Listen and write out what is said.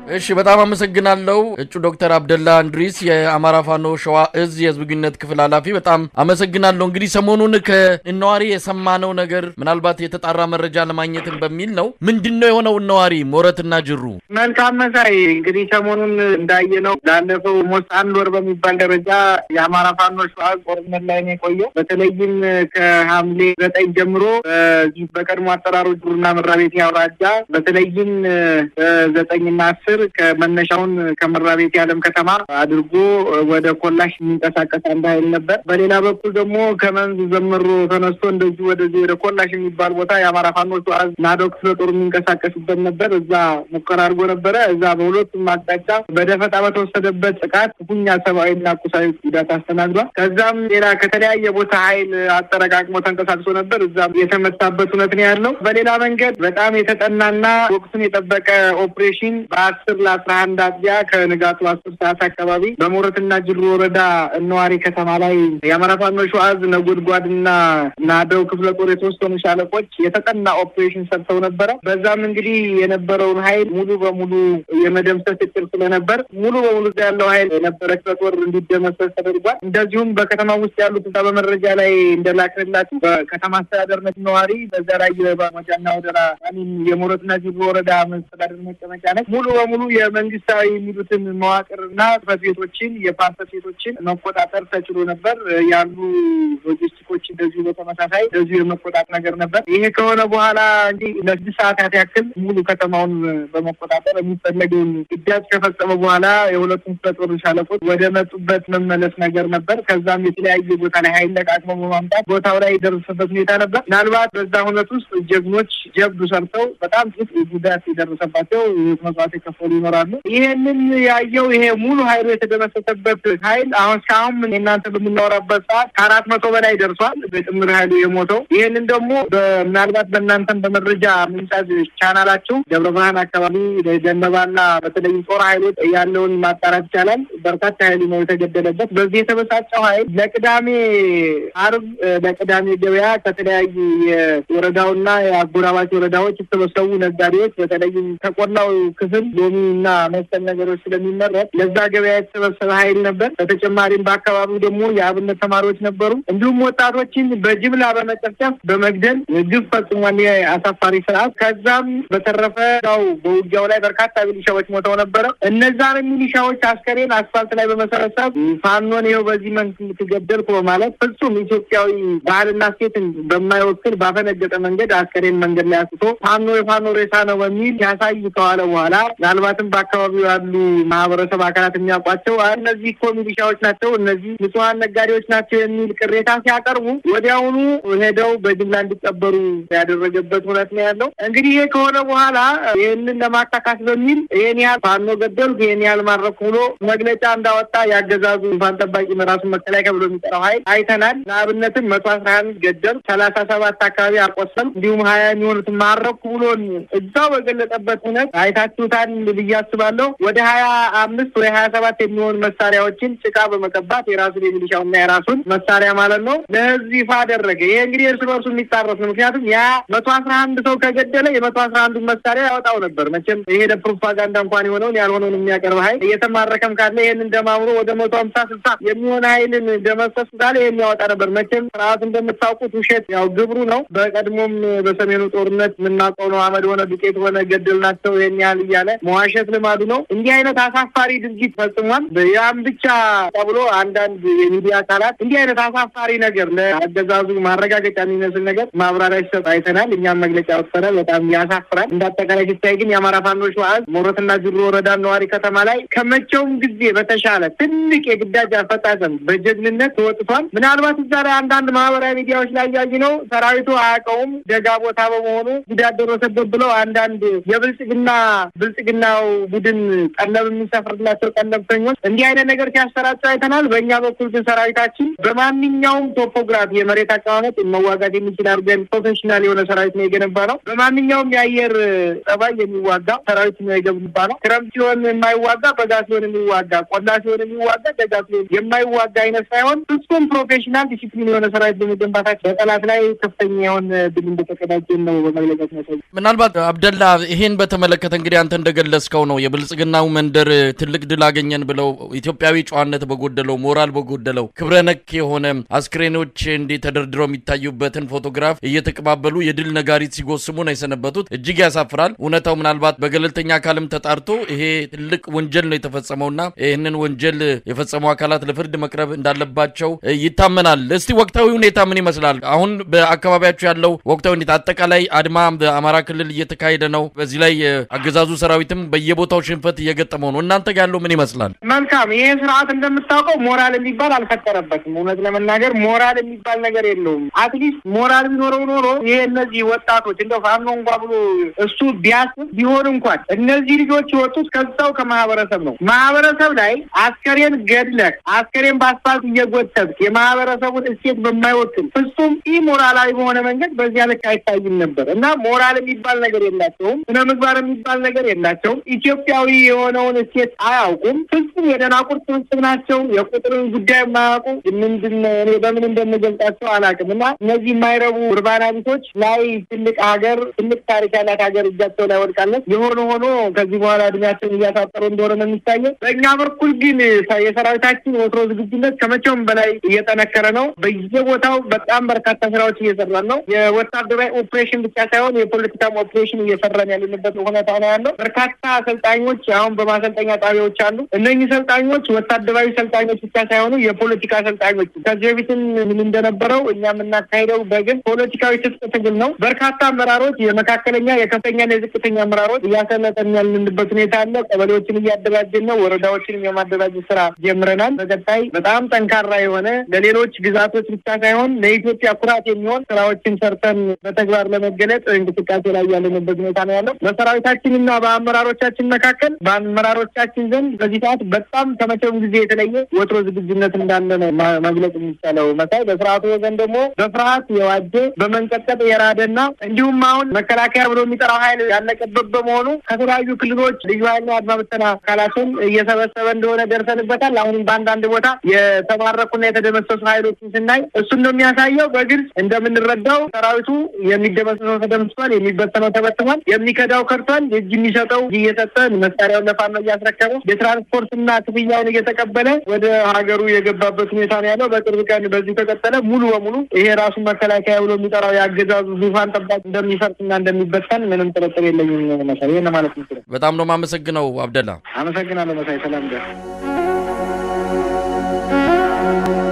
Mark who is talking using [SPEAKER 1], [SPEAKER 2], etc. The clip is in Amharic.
[SPEAKER 1] እሺ በጣም አመሰግናለሁ እጩ ዶክተር አብደላ እንድሪስ የአማራ ፋኖ ሸዋ እዝ የህዝብ ግንኙነት ክፍል ኃላፊ በጣም አመሰግናለሁ። እንግዲህ ሰሞኑን ከእነዋሪ የሰማነው ነገር ምናልባት የተጣራ መረጃ ለማግኘትን በሚል ነው። ምንድን ነው የሆነው? እነዋሪ ሞረትና ጅሩ
[SPEAKER 2] መልካም መሳይ እንግዲህ ሰሞኑን እንዳየነው ላለፈው ሞስት አንድ ወር በሚባል ደረጃ የአማራ ፋኖ ሸዋ ጦርነት ላይ ነው የቆየው። በተለይም ከሐምሌ ዘጠኝ ጀምሮ በዚህ በቀድሞ አጠራሩ ጅሩና መራቤቴ አውራጃ በተለይም በዘጠኝና አስር ከመነሻውን ከመራቤቴ ዓለም ከተማ አድርጎ ወደ ኮላሽ የሚንቀሳቀስ አንድ ኃይል ነበር። በሌላ በኩል ደግሞ ከመንዝ ዘምሮ ተነስቶ እንደዚሁ ወደዚህ ወደ ኮላሽ የሚባል ቦታ የአማራ ፋኖ ሸዋ ናዶ ክፍለ ጦር የሚንቀሳቀሱበት ነበር። እዛ ሙከራ አድርጎ ነበረ። እዛ በሁለቱም አቅጣጫ በደፈጣ በተወሰደበት ጥቃት ክፉኛ ሰብአዊና ቁሳዊ ጉዳት አስተናግዷል። ከዛም ሌላ ከተለያየ ቦታ ኃይል አጠረቃቅሞ ተንቀሳቅሶ ነበር። እዛም የተመታበት እውነት ነው ያለው። በሌላ መንገድ በጣም የተጠናና ወቅቱን የጠበቀ ኦፕሬሽን በአስር ለአስራ አንድ አጥቢያ ከንጋቱ አስር ሰዓት አካባቢ በሞረትና ጅሩ ወረዳ እነዋሪ ከተማ ላይ የአማራ ፋኖ ሸዋ ዕዝ ነጎድጓድና ናደው ክፍለ ጦር የተወሰኑ ሻለቆች የተጠና ኦፕሬሽን ሰርተው ነበረ። በዛም እንግዲህ የነበረውን ኃይል ሙሉ በሙሉ የመደምሰስ እቅድ ስለነበር ሙሉ በሙሉ እዛ ያለው ኃይል የነበረ ክፍለ ጦር እንዲደመሰስ ተደርጓል። እንደዚሁም በከተማ ውስጥ ያሉት እዛ በመረጃ ላይ እንደላክንላችሁ በከተማ አስተዳደርነት ነዋሪ በዛ ላይ የባሞጃና ወደራ ሚን የሞረትና ጅሩ ወረዳ መስተዳደር መቀመጫ ነች። ሙሉ በሙሉ የመንግስታዊ የሚሉትን መዋቅርና ጽሕፈት ቤቶችን የፓርሰል ቤቶችን መቆጣጠር ተችሎ ነበር። ያሉ ሎጂስቲኮች እንደዚሁ በተመሳሳይ እንደዚሁ የመቆጣጠር ነገር ነበር። ይሄ ከሆነ በኋላ እንጂ ለስድስት ሰዓታት ያክል ሙሉ ከተማውን በመቆጣጠር የሚፈለገውን ግዳጅ ከፈጸመ በኋላ የሁለቱም ክፍለ ጦር ሻለቆች ወደ መጡበት መመለስ ነገር ነበር። ከዛም የተለያየ ቦታ ላይ ኃይል ለቃቅመው በማምጣት ቦታው ላይ የደረሰበት ሁኔታ ነበር። ምናልባት በዛ ሁነት ውስጥ ጀግኖች ጀብዱ ሰርተው በጣም ጥቅ ጉዳት የደረሰባቸው መስዋዕት የከፈሉ ይኖራሉ። ይሄንን ያየው ይሄ ሙሉ ኃይሉ የተደመሰሰበት ኃይል አሁን እስካሁን እናንተ በምናወራበት ሰዓት ከአራት መቶ በላይ ደርሷል በጥምር ኃይሉ የሞተው። ይህንን ደግሞ ምናልባት በእናንተም በመረጃ ምንጫት ቻናላችሁ ደብረ ብርሃን አካባቢ ደነባና በተለይ ጦር ኃይሎች ያለውን ማጣራት ይቻላል። በርካታ ኃይሉ ነው የተገደለበት። በዚህ የተበሳጨው ኃይል ለቅዳሜ አርብ ለቅዳሜ ገበያ ከተለያዩ የወረዳውና የአጎራባች ወረዳዎች የተሰበሰቡ ነጋዴዎች በተለይም ከቆላው ክፍል ሎሚ እና መሰል ነገሮች ስለሚመረት ለዛ ገበያ የተሰበሰበ ኃይል ነበር። በተጨማሪም በአካባቢው ደግሞ የአብነት ተማሪዎች ነበሩ። እንዲሁም ወጣቶችን በጅምላ በመጨፍጨፍ በመግደል ግፍ ፈጽሟል አሳፋሪ ስርዓት። ከዛም በተረፈ ው በውጊያው ላይ በርካታ ሚሊሻዎች ሞተው ነበረ። እነዛን ሚሊሻዎች አስከሬን አስፋልት ላይ በመሰረሰብ ፋኖን ይኸው በዚህ መንክ የምትገደልኩ በማለት ፍጹም ኢትዮጵያዊ ባህልና ሴትን በማይወክል ባፈነገጠ መንገድ አስከሬን መንገድ ላይ አስቶ ፋኖ የፋኖ ሬሳ ነው በሚል ያሳይ ከዋለ በኋላ ምናልባትም በአካባቢው ያሉ ማህበረሰብ አካላት የሚያውቋቸው እነዚህ እኮ ሚሊሻዎች ናቸው፣ እነዚህ ንጹሐን ነጋዴዎች ናቸው የሚል ቅሬታ ሲያቀርቡ ወዲያውኑ ሄደው በጅምላ እንዲቀበሩ ያደረገበት እውነት ነው ያለው። እንግዲህ ይሄ ከሆነ በኋላ ይህንን ለማካካስ በሚል ይህን ያህል ፋኖ ገደልኩ፣ ይህን ያህል ማድረኩ ብሎ መግለጫ እንዳወጣ ያገዛዙ ፋን ጠባቂ ራሱን መከላከያ ብሎ የሚጠራው ኃይል አይተናል። ለአብነትም መቶ አስራ አንድ ገደል ሰላሳ ሰባት አካባቢ አቆሰል እንዲሁም ሀያ የሚሆኑትን ማረኩ ብሎ እዛው በገለጸበት እውነት አይታችሁታል ብዬ አስባለሁ። ወደ ሀያ አምስት ወይ ሀያ ሰባት የሚሆኑ መሳሪያዎችን ጭቃ በመቀባት የራሱን የሚሊሻውና የራሱን መሳሪያ ማለት ነው ለህዝብ ይፋ አደረገ። ይሄ እንግዲህ እርስ በርሱ የሚጣረስ ነው። ምክንያቱም ያ መቶ አስራ አንድ ሰው ከገደለ የመቶ አስራ አንዱን መሳሪያ ያወጣው ነበር። መቼም ይሄ ለፕሮፓጋንዳ እንኳን የሆነውን ያልሆነውን የሚያቀርብ ኃይል እየተማረከም ካለ ይህንን ደማምሮ ወደ መቶ ሀምሳ ስልሳ የሚሆን ኃይልን ደመሰሱ ካለ ይህን ያወጣ ነበር። መቼም ስርዓቱ እንደምታውቁት ውሸት ያው ግብሩ ነው። በቀድሞም በሰሜኑ ጦርነት የምናውቀው ነው። አመድ ሆነ ዱቄት ሆነ ገደል ናቸው ይህን ያህል እያለ መዋሸት ልማዱ ነው። እንዲህ አይነት አሳፋሪ ድርጊት ፈጽሟል። ያም ብቻ ተብሎ አንዳንድ የሚዲያ አካላት እንዲህ አይነት አሳፋሪ ነገር ለአገዛዙ ማረጋገጫ የሚመስል ነገር ማብራሪያ ሲሰጥ አይተናል። እኛም መግለጫ ወጥተናል። በጣም ያሳፍራል። እንደ አጠቃላይ ሲታይ ግን የአማራ ፋኖ ሸዋ ዕዝ ሞረትና ጅሩ ወረዳ ነዋሪ ከተማ ላይ ከመቼውም ጊዜ በተሻለ ትልቅ የግዳጅ አፈጻጸም በጀግንነት ተወጥቷል። ምናልባት እዛ ላይ አንዳንድ ማህበራዊ ሚዲያዎች ላይ ያዩ ነው ሰራዊቱ አያውቀውም ደጋ ቦታ በመሆኑ ጉዳት ደረሰበት ብለው አንዳንድ የብልጽግና ብልጽግናው ቡድን ቀለብ የሚሰፍርላቸው ቀለብተኞች እንዲህ አይነት ነገር ሲያሰራጩ አይተናል። በእኛ በኩል ግን ሰራዊታችን በማንኛውም ቶፖግራፊ የመሬት አቀማመጥ መዋጋት የሚችል አድርገን ፕሮፌሽናል የሆነ ሰራዊት ነው የገነባ ነው። በማንኛውም የአየር ጸባይ የሚዋጋ ሰራዊት ነው የገነባ ነው። ክረምት ሲሆን የማይዋጋ በጋ ሲሆን የሚዋጋ ቆላ ሲሆን የሚዋጋ ደጋ ሲሆን የማይዋጋ አይነት ሳይሆን ፍጹም ፕሮፌሽናል ዲሲፕሊን የሆነ ሰራዊት በመገንባታችን በጠላት ላይ ከፍተኛ የሆነ ድል እንደተቀዳጀን ነው በመግለጫት ነው።
[SPEAKER 1] ምናልባት አብደላ ይሄን በተመለከተ እንግዲህ አንተ እንደገለጽ የገለጽከው ነው። የብልጽግናው መንደር ትልቅ ድል አገኘን ብለው ኢትዮጵያዊ ጨዋነት በጎደለው ሞራል በጎደለው ክብረ ነክ የሆነ አስክሬኖች እንዲህ ተደርድረው የሚታዩበትን ፎቶግራፍ እየተቀባበሉ የድል ነጋሪት ሲጎስሙ ነው የሰነበቱት። እጅግ ያሳፍራል። እውነታው ምናልባት በገለልተኛ አካልም ተጣርቶ ይሄ ትልቅ ወንጀል ነው የተፈጸመውና ይህንን ወንጀል የፈጸሙ አካላት ለፍርድ መቅረብ እንዳለባቸው ይታመናል። እስቲ ወቅታዊ ሁኔታ ምን ይመስላል? አሁን በአካባቢያቸው ያለው ወቅታዊ ሁኔታ አጠቃላይ አድማ በአማራ ክልል እየተካሄደ ነው። በዚህ ላይ አገዛዙ ሰራዊትም በየቦታው ሽንፈት እየገጠመው ነው። እናንተ ጋር ያለው ምን ይመስላል?
[SPEAKER 2] መልካም። ይሄ ስርዓት እንደምታውቀው ሞራል የሚባል አልፈጠረበትም። እውነት ለመናገር ሞራል የሚባል ነገር የለውም። አትሊስት ሞራል ቢኖረው ኖሮ ይሄ እነዚህ ወጣቶች እንደ ፋኖ እንኳ ብሎ እሱ ቢያስብ ቢሆን እንኳን እነዚህ ልጆች የወጡት ከዛው ከማህበረሰብ ነው። ማህበረሰብ ላይ አስከሬን ገድለህ አስከሬን በአስፋልት እየጎተትክ የማህበረሰቡን እሴት በማይወክል ፍጹም ኢ ሞራላዊ በሆነ መንገድ በዚያ ልክ አይታይም ነበር እና ሞራል የሚባል ነገር የላቸውም። ስነ ምግባር የሚባል ነገር የላቸውም። ኢትዮጵያዊ የሆነውን እሴት አያውቁም። ፍጹም የደናቁርት ስብስብ ናቸው። የቁጥርን ጉዳይ የማያውቁ ምንድን እኔ በምን እንደምገልጻቸው አላውቅም እና እነዚህ የማይረቡ urbana ቢሶች ላይ ትልቅ ሀገር ትልቅ ታሪክ ያላት ሀገር እጃቸው ላይ ወድቃለች። የሆነ ሆኖ ከዚህ በኋላ እድሜያቸውን እያሳጠሩ እንደሆነ ነው የሚታየው። በእኛ በኩል ግን የሰራዊታችን ወትሮ ዝግጁነት ከመቼውም በላይ እየጠነከረ ነው። በየቦታው በጣም በርካታ ስራዎች እየሰራን ነው። የወታደራዊ ኦፕሬሽን ብቻ ሳይሆን የፖለቲካም ኦፕሬሽን እየሰራን ያለንበት ሁኔታ ነው ያለው። በርካታ አሰልጣኞች አሁን በማሰልጠኛ ጣቢያዎች አሉ። እነኚህ ሰልጣኞች ወታደራዊ ሰልጣኞች ብቻ ሳይሆኑ የፖለቲካ ሰልጣኞች ከዚህ በፊትም ምን እንደነበረው እኛ የምናካሄደው በግል ፖለቲካዊ ትጥቅ ትግል ነው። በርካታ አመራሮች የመካከለኛ የከፍተኛና የዝቅተኛ አመራሮች እያሰለጠን ያለንበት ሁኔታ አለ። ቀበሌዎችን እያደራጀን ነው። ወረዳዎችንም የማደራጀት ስራ ጀምረናል። በቀጣይ በጣም ጠንካራ የሆነ ለሌሎች ግዛቶች ብቻ ሳይሆን ለኢትዮጵያ ኩራት የሚሆን ስራዎችን ሰርተን በተግባር ለመገለጽ እንቅስቃሴ ላይ ያለንበት ሁኔታ ነው ያለው። በሰራዊታችንና በአመራሮቻችን መካከል በአመራሮቻችን ዘንድ በዚህ ሰዓት በጣም ከመቼውም ጊዜ የተለየ ወትሮ ዝግጁነት እንዳለ ነው መግለጽ የሚቻለው። መሳይ በስርዓቱ ወገን ደግሞ በፍርሃት የዋጀ በመንቀጥቀጥ የራደና እንዲሁም አሁን መከላከያ ብሎ የሚጠራው ኃይል ያለቀበት በመሆኑ ከተለያዩ ክልሎች ልዩ ኃይልና አድማ ብተና አካላትን እየሰበሰበ እንደሆነ ደርሰንበታል። አሁንም በአንዳንድ ቦታ የተማረኩና የተደመሰሱ ኃይሎችን ስናይ እሱን ነው የሚያሳየው። በግልጽ እንደምንረዳው ሰራዊቱ የሚደመሰሰው ተደምስሷል፣ የሚበተነው ተበትኗል፣ የሚከዳው ከርቷል፣ እጅ የሚሰጠው እየሰጠ መሳሪያውን ለፋኖ እያስረከበ የትራንስፖርትና ክፍያውን እየተቀበለ ወደ ሀገሩ የገባበት ሁኔታ ነው ያለው። በቅርብ ቀን በዚህ ከቀጠለ ሙሉ በሙሉ ይሄ ራሱን መከላከያ ብሎ የሚጠራው የአገዛዙ ዙፋን ጠባቂ እንደሚፈርስና እንደሚበተን ምንም ጥርጥር የለኝም። መሳይ ይህን ማለት ምስል
[SPEAKER 1] በጣም ነው የማመሰግነው አብደላ።
[SPEAKER 2] አመሰግናለሁ መሳይ። ሰላም ደር